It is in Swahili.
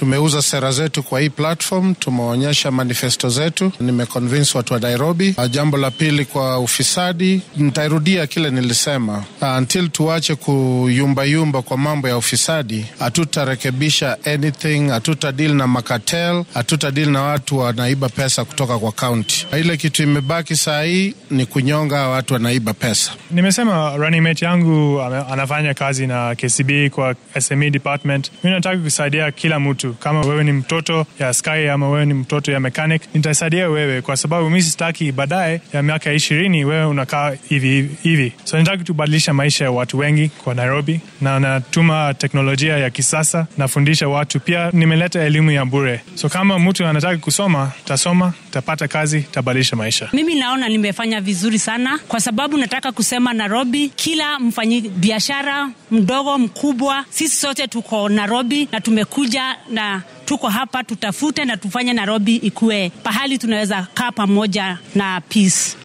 tumeuza sera zetu kwa hii platform, tumeonyesha manifesto zetu, nimeconvince watu wa Nairobi. Jambo la pili, kwa ufisadi, nitairudia kile nilisema, until tuache kuyumbayumba kwa mambo ya ufisadi, hatutarekebisha anything, hatuta deal na makatel, hatuta deal na watu wanaiba pesa kutoka kwa kaunti. Ile kitu imebaki saa hii ni kunyonga watu wanaiba pesa. Nimesema running mate yangu anafanya kazi na KCB kwa SME department. Mi nataka kusaidia kila mtu, kama wewe ni mtoto ya Sky ama wewe ni mtoto ya mechanic, nitasaidia wewe kwa sababu mi sitaki baadaye ya miaka ishirini wewe unakaa hivi hivi. So nataka tubadilisha maisha ya watu wengi kwa Nairobi, na natuma teknolojia ya kisasa, nafundisha watu pia, nimeleta elimu ya bure. So kama mtu anataka kusoma, tasoma, tapata kazi, tabadilisha maisha. Mimi naona nimefanya vizuri sana, kwa sababu nataka kusema Nairobi, kila mfanyi biashara mdogo mkubwa, sisi sote tuko Nairobi na tumekuja na tuko hapa, tutafute na tufanye Nairobi ikuwe pahali tunaweza kaa pamoja na peace.